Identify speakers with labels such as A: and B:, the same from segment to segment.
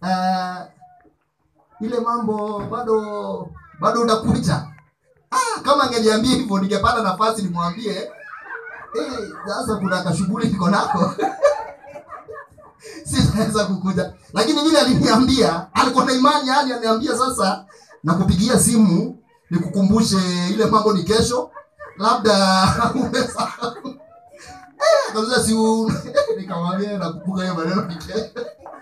A: uh, ile mambo bado bado utakuja ah, kama angeniambia hivyo ningepata nafasi nimwambie eh, sasa kuna kashughuli niko nako sitaweza kukuja lakini vile aliniambia alikuwa na imani yani aniambia sasa nakupigia simu nikukumbushe ile mambo ni kesho labda umesahau Eh, kabisa si u- nikamwambia nakumbuka hiyo maneno ni kesho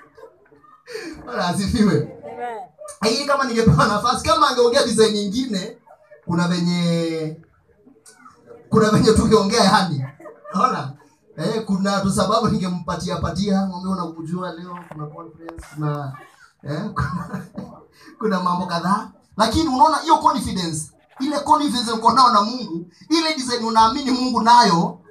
A: Bwana asifiwe hii kama ningepewa nafasi kama angeongea design nyingine kuna venye kuna venye tungeongea yani naona eh, kuna tu sababu ningempatia patia ng'ombe unakujua leo kuna conference kuna eh, kuna, kuna mambo kadhaa lakini unaona hiyo confidence ile confidence uko nao na Mungu ile design unaamini Mungu nayo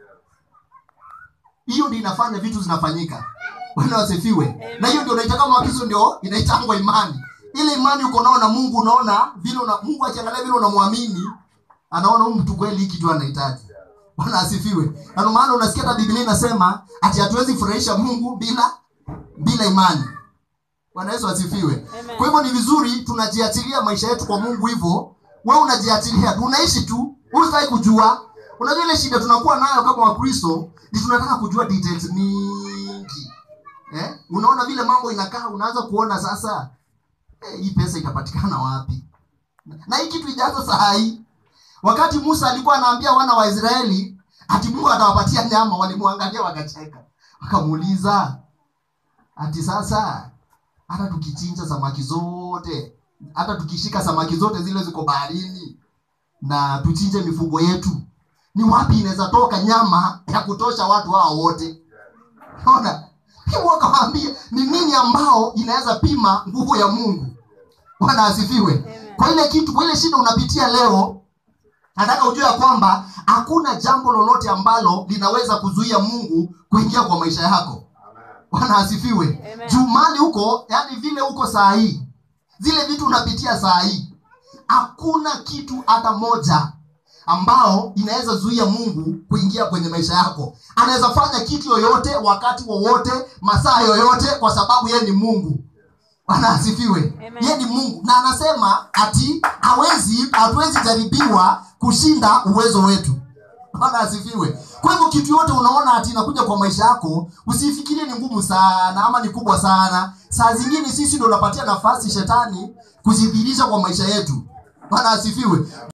A: hiyo ndio inafanya vitu zinafanyika bwana wasifiwe na hiyo ndio naita kama wakizo ndio inaitangwa imani ile imani uko nao na mungu unaona vile una, mungu akiangalia vile unamwamini anaona huyu mtu kweli hiki tu anahitaji bwana asifiwe na ndio maana unasikia hata biblia inasema ati hatuwezi furahisha mungu bila bila imani bwana yesu asifiwe kwa hivyo ni vizuri tunajiachilia maisha yetu kwa mungu hivyo wewe unajiachilia tu unaishi tu usitaki kujua unajua ile shida tunakuwa nayo kama wakristo ni tunataka kujua details mingi eh? unaona vile mambo inakaa unaanza kuona sasa eh, hii pesa itapatikana wapi na hii kitu ijaanza saa hii wakati musa alikuwa anaambia wana wa israeli ati mungu atawapatia nyama walimwangalia wakacheka wakamuuliza ati sasa hata tukichinja samaki zote hata tukishika samaki zote zile ziko baharini na tuchinje mifugo yetu ni wapi inaweza toka nyama ya kutosha watu hao wote ona hivyo wakawaambia ni nini ambao inaweza pima nguvu ya mungu bwana asifiwe kwa ile kitu kwa ile shida unapitia leo nataka ujue ya kwamba hakuna jambo lolote ambalo linaweza kuzuia mungu kuingia kwa maisha yako bwana asifiwe
B: Amen.
A: juu mali huko yani vile huko saa hii zile vitu unapitia saa hii hakuna kitu hata moja ambao inaweza zuia mungu kuingia kwenye maisha yako anaweza fanya kitu yoyote wakati wowote masaa yoyote kwa sababu yeye ni mungu bwana asifiwe
B: Amen.
A: yeye ni mungu na anasema ati hawezi hatuwezi jaribiwa kushinda uwezo wetu bwana asifiwe kwa hivyo kitu yote unaona ati inakuja kwa maisha yako usifikirie ni ngumu sana ama ni kubwa sana saa zingine sisi ndo unapatia nafasi shetani kujidhihirisha kwa maisha yetu bwana asifiwe